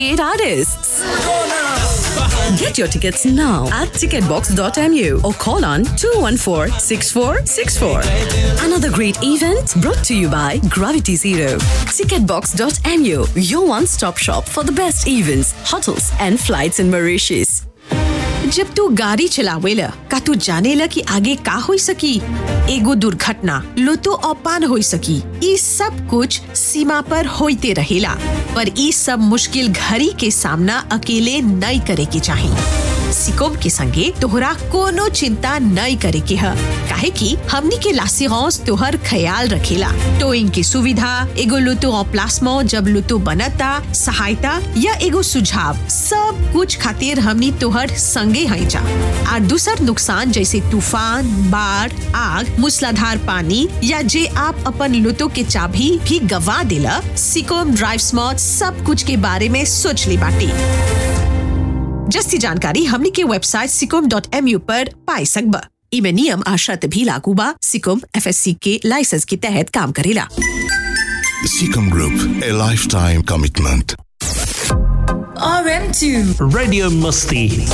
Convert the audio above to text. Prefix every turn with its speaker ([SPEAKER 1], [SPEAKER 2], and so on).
[SPEAKER 1] Eight artists. Get your tickets now at ticketbox.mu or call on 214 6464. Another great event brought to you by Gravity Zero. Ticketbox.mu, your one stop shop for the best events, hotels, and flights in Mauritius.
[SPEAKER 2] जब तू गाड़ी चलावेला का तू जानेला कि आगे का हो सकी एगो दुर्घटना लुतो औपान हो सकी ई सब कुछ सीमा पर होते रहेला पर ई सब मुश्किल घड़ी के सामना अकेले नहीं करे के चाहिए सिकोम के संगे तोहरा कोनो चिंता नहीं करे के है काहे कि हमनी के लासिगौस तोहर ख्याल रखेला टोइंग की सुविधा एगो लुतो प्लास्मो जब लुतो बनता सहायता या एगो सुझाव सब कुछ खातिर हमनी तोहर संगे है जा और दूसर नुकसान जैसे तूफान बाढ़ आग मूसलाधार पानी या जे आप अपन लुतो के चाबी भी गवा दिला सिकोम ड्राइव स्मॉट सब कुछ के बारे में सोच ली बाटी जस्ती जानकारी हमनी के वेबसाइट सिकोम डॉट एम यू पर पाई सकबा इमे नियम आ शर्त भी लागू बा सिकोम एफएससी के लाइसेंस के तहत काम करेला
[SPEAKER 3] Seacom Group, a lifetime commitment.
[SPEAKER 4] RM2
[SPEAKER 5] Radio Musti.